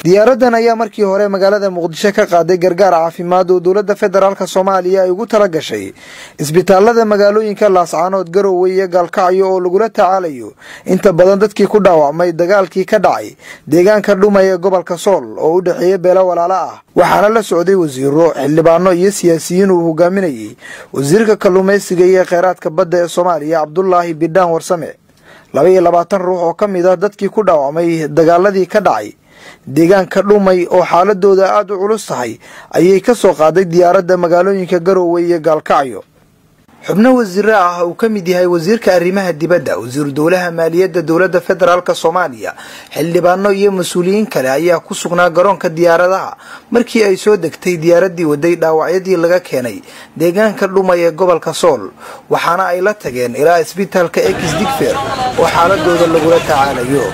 diyaaradan ayaa markii hore magaalada muqdisho ka qaaday gargaar caafimaad oo dowladda federaalk soomaaliya ay ugu tala gashay isbitaalada magaalooyinka laascaanood garowe iyo gaalkacyo oo lagula tacaalayo inta badan dadkii ku dhaawacmay dagaalkii ka dhacay deegaanka dhumay ee gobolka sool oo u dhexeeya beelo walaalo ah waxaana la socday wasiiro xildhibaano iyo siyaasiyiin uu hogaaminayay wasiirka kalluumaysiga iyo kheyraadka badda ee soomaaliya cabdulaahi bidhaan warsame laba iyo labaatan ruux oo ka mid ah dadkii ku dhaawacmay dagaaladii ka dhacay deegaanka dhumay oo xaaladooda aada u culus tahay ayay ka soo qaaday diyaaradda magaalooyinka garowe iyo gaalkacyo xubno wasiiro ah uu ka mid yahay wasiirka arrimaha dibadda wasiiru dowlaha maaliyadda dowladda federaalk soomaaliya xildhibaano iyo mas-uuliyiin kale ayaa ku sugnaa garoonka diyaaradaha markii ay soo degtay diyaaraddii waday dhaawacyadii laga keenay deegaanka dhumay ee gobolka sool waxaana ay la tageen ilaa isbitaalka ex digfer oo xaaladooda lagula tacaalayo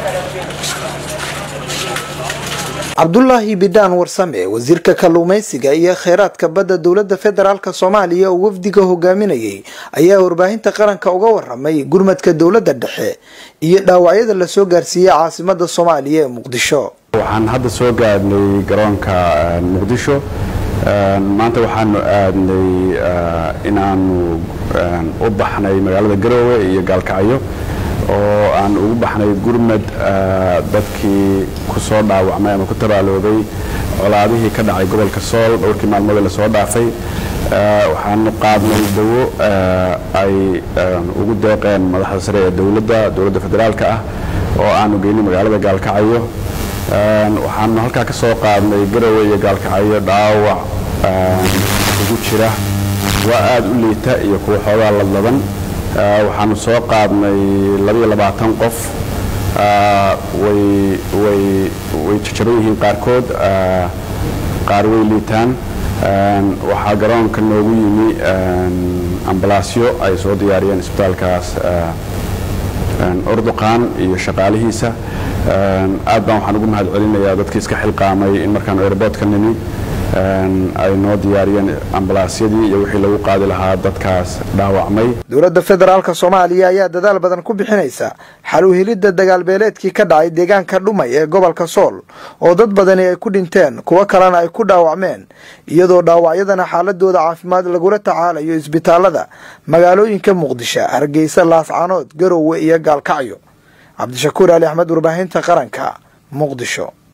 cabdulaahi bidhaan warsame wasiirka kalluumaysiga iyo kheyraadka badda dowladda federaalk soomaaliya oo wafdiga hogaaminayay ayaa warbaahinta qaranka uga waramay gurmadka dowladda dhexe iyo dhaawacyada lasoo gaarsiiyey caasimada soomaaliya ee muqdisho waxaan hadda soo gaadhnay garoonka muqdisho maanta waxaanu aadnay inaanu u baxnay magaalada garoowe iyo gaalkacyo oo aan ugu baxnay gurmad dadkii ku soo dhaawacmay ama ku tabaaloobay colaadihii ka dhacay gobolka sool dhowrkii maalmood la soo dhaafay waxaanu qaadnay dawo ay ugu deeqeen madaxda sare ee dowladda dowladda federaalka ah oo aanu geynay magaalada gaalkacyo waxaanu halkaa ka soo qaadnay garowe iyo gaalkacyo dhaawac ugu jira waa aada u liita iyo kuwa xoogaa ladlaban waxaanu soo qaadnay labaiyo labaatan qof way jajaban yihiin qaarkood qaar way liitaan waxaa garoonka noogu yimi ambalaasyo ay soo diyaariyeen isbitaalkaas urduqaan iyo shaqaalihiisa aad baan waxaan ugu mahad celinayaa dadkii iska xilqaamay in markaanu airboodka nimi ay noo diyaariyeen ambalaasyadii iyo wixii lagu qaadi lahaa dadkaas dhaawacmay dowladda federaalk soomaaliya ayaa dadaal badan ku bixinaysa xal u helidda dagaalbeeleedkii ka dhacay deegaanka dhumay ee gobolka sool oo dad badani ay ku dhinteen kuwo kalena ay ku dhaawacmeen iyadoo dhaawacyadana xaaladooda caafimaad lagula tacaalayo isbitaalada magaalooyinka muqdisho hargeysa laascaanood garowe iyo gaalkacyo cabdishakuur ali axmed warbaahinta qaranka muqdisho